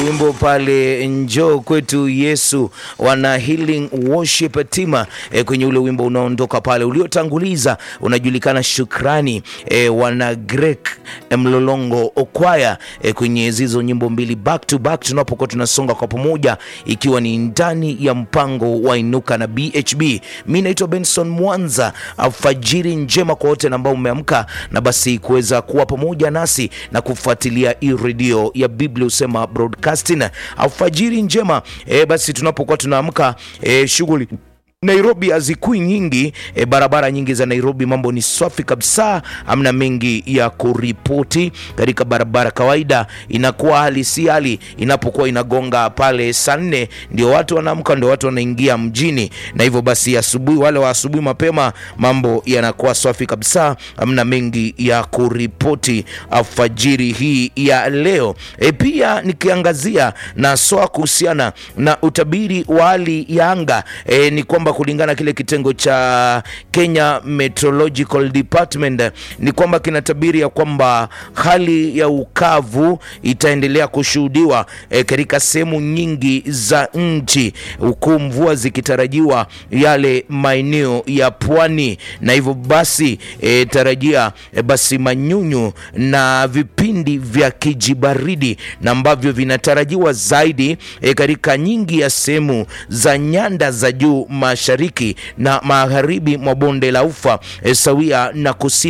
wimbo pale njoo kwetu Yesu, wana healing worship tima e, kwenye ule wimbo unaondoka pale uliotanguliza unajulikana shukrani e, wana Grek e, mlolongo okwaya e, kwenye zizo nyimbo mbili back to back, tunapokuwa tunasonga kwa pamoja, ikiwa ni ndani ya mpango wa inuka na BHB. Mi naitwa Benson Mwanza. Alfajiri njema kwa wote ambao umeamka na basi kuweza kuwa pamoja nasi na kufuatilia hii redio ya Biblia Usema Broadcasting. Alfajiri njema e, basi tunapokuwa tunaamka e, shughuli Nairobi hazikui nyingi e, barabara nyingi za Nairobi mambo ni safi kabisa, hamna mengi ya kuripoti katika barabara. Kawaida inakuwa hali si hali inapokuwa inagonga pale saa nne, ndio watu wanaamka, ndio watu wanaingia mjini, na hivyo basi asubuhi, wale wa asubuhi mapema, mambo yanakuwa safi kabisa, hamna mengi ya kuripoti alfajiri hii ya leo. E, pia nikiangazia na soa kuhusiana na utabiri wa hali ya anga e, ni kwamba kulingana kile kitengo cha Kenya Meteorological Department ni kwamba kinatabiri ya kwamba hali ya ukavu itaendelea kushuhudiwa e, katika sehemu nyingi za nchi huku mvua zikitarajiwa yale maeneo ya pwani, na hivyo basi e, tarajia e, basi manyunyu na vipindi vya kijibaridi na ambavyo vinatarajiwa zaidi e, katika nyingi ya sehemu za nyanda za juu mashariki na magharibi mwa bonde la ufa e, sawia na kusini